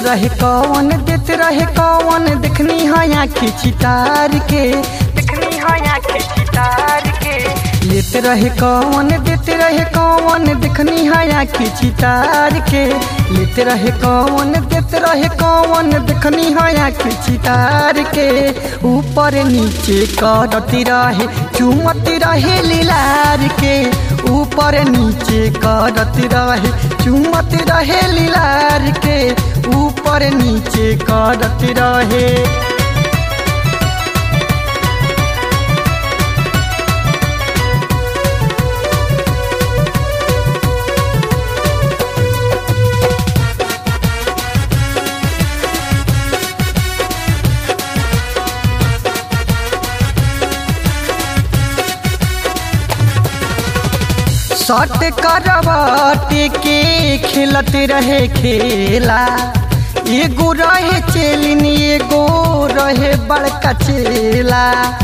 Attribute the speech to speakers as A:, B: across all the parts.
A: रहे कौन देत रहे कौन देखनी है आँखी चितार के देखनी है आँखी चितार के लेत रहे कौन देत रहे कौन देखनी है आँखी चितार के लेत रहे कौन देत रहे कौन देखनी है आँखी चितार के ऊपर नीचे करती रहे चुमती रहे लीलार के ऊपर नीचे करत रहे चुमत रहे लीलार के ऊपर नीचे करत रहे सट करवट के खेलत रहे खेला एगो रहे चेलिन एगो रहे बड़का चेला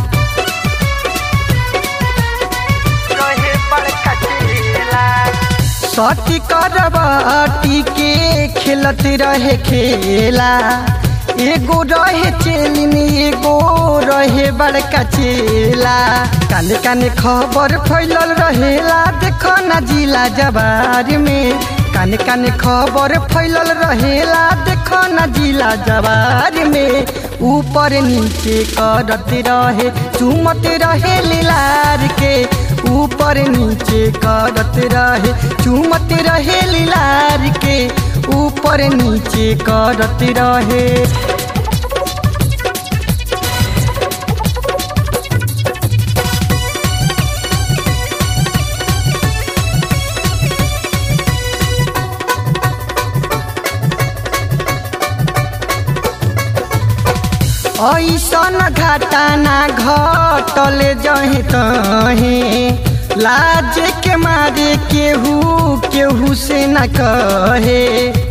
A: रहे बड़का चेला सट करवट के खेलत रहे खेला एगो रहे चेलिन एगो रहे बड़का चेला काने काने खबर फैलल रहेला देखो न जिला जबार में काने काने खबर फैलल रहेला देखो न जिला जबार में ऊपर नीचे करत रहे चुमत रहे लीलार के ऊपर नीचे करत रहे चुमत रहे लीलार के ऊपर नीचे करत रहे ऐसन घटना घटल जहे तहे लाज के मारे केहू केहू से न कहे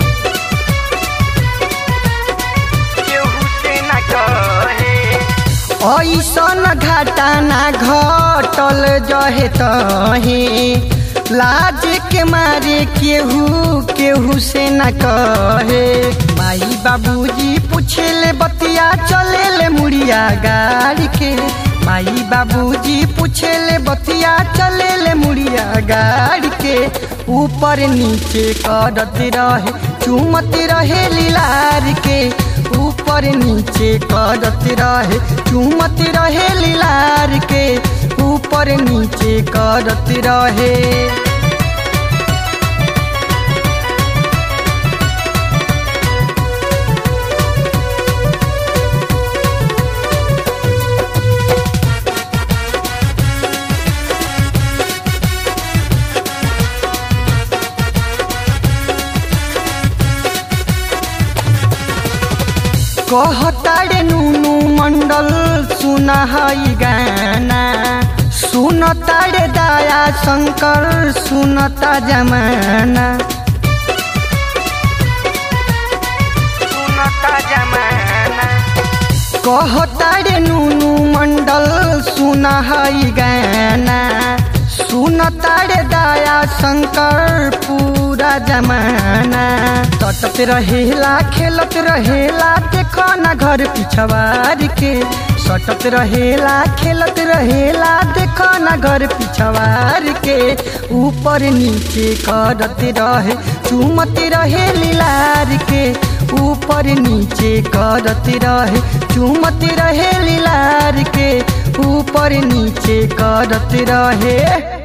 A: केहू से न कहे ऐसन घटना घटल जहे तहे लाज के मारे केहू केहू से न कहे माई बाबूजी पूछले बतिया चले ले मुड़िया गाड़ी के माई बाबूजी पूछले बतिया चले ले मुड़िया गाड़ी के ऊपर नीचे करत रहे चुमत रहे लीलार के ऊपर नीचे करत रहे चुमत रहे लीलार के ऊपर नीचे करत रहे कहतारे नुनु मंडल सुनहई गाना सुनतारे दया शंकर सुनता जमाना सुनता जमाना कहतारे नुनु मंडल सुनहई गाना सुनतारे दया शंकर पूरा जमाना तटत रहेला खेलत रहेला देखो न घर पिछवार के सटत रहेला खेलत रहेला देखो न घर पिछवार के ऊपर नीचे करत रहे चुमत रहे लीलार के ऊपर नीचे करत रहे चुमत रहे लीलार के ऊपर नीचे करत रहे